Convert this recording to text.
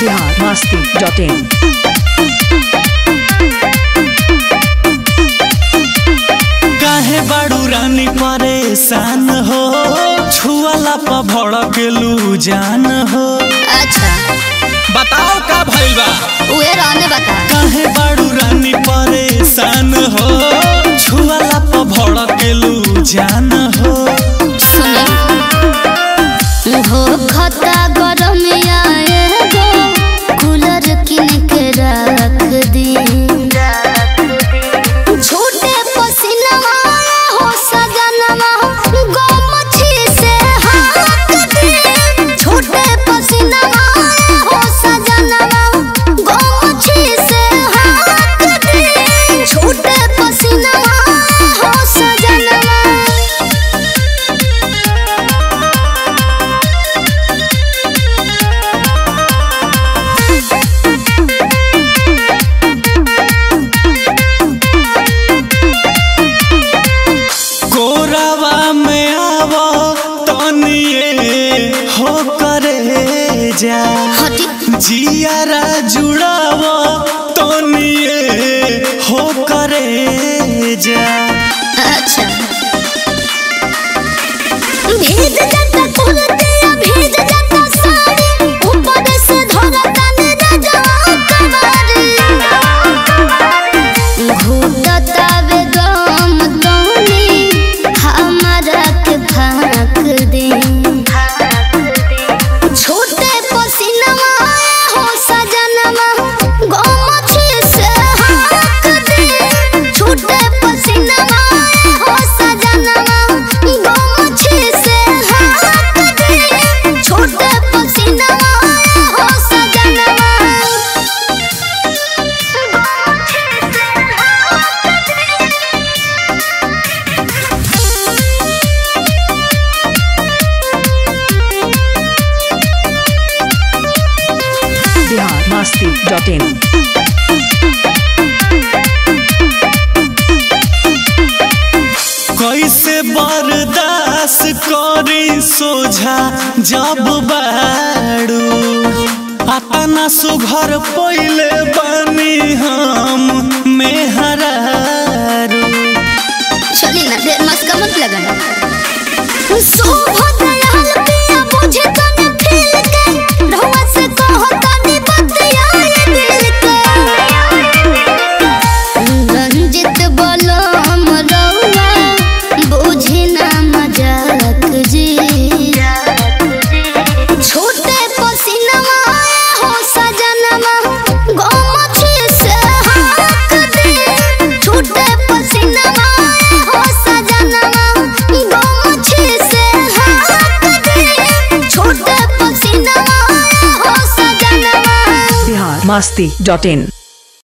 Bihar Masti dot in काहे बाड़ू रानी परेशान हो छुआला पर भड़केलू जान हो अच्छा बताओ का भइल बा उहे रहने बता काहे बाड़ू रानी परेशान हो छुआला पर भड़केलू जान हो सुने हो खता गरम आए गो कूलर किन के रख दी छोटे पसीनवा हो सजनवा गो मछी से हाथ दी छोटे पसीनवा हो सजनवा गो मछी से हाथ दी छोटे पसीनवा हो सजनवा कोरावा में आवो तनिए हो करे जा हटी जियारा जुड़ावो तनिए हो करे जा अच्छा भीज जाता कुर्तिया भीज जाता साड़ी ऊपर से धरता ने राजा कवारी घूटता वे गम तोनी हमारा के फाक दे छोटे पसीनवा हो सजनवा गोमछी से हाक दे छोटे पसीनवा हो सजनवा गोमछी से हाक दे छोटे पसीनवा हो सजनवा बिहार मस्ती डॉट इन कैसे बर्दाश्त करी सोझा जब बाड़ू अतना सुघर पहिले बनी हम मेहरारू चली ना देर मस्का मत लगाना शोभा दयाल पिया बुझे तने फील के रहुआ से कहो तने बतिया ये दिल के रंजित बोलो हम रहुआ बुझे ना मजाक जी छोटे पसीनवा हो सजनवा गोमछी से हाक दे छोटे पसीनवा हो सजनवा गोमछी से हाक दे छोटे पसीनवा हो सजनवा बिहार मस्ती डॉट इन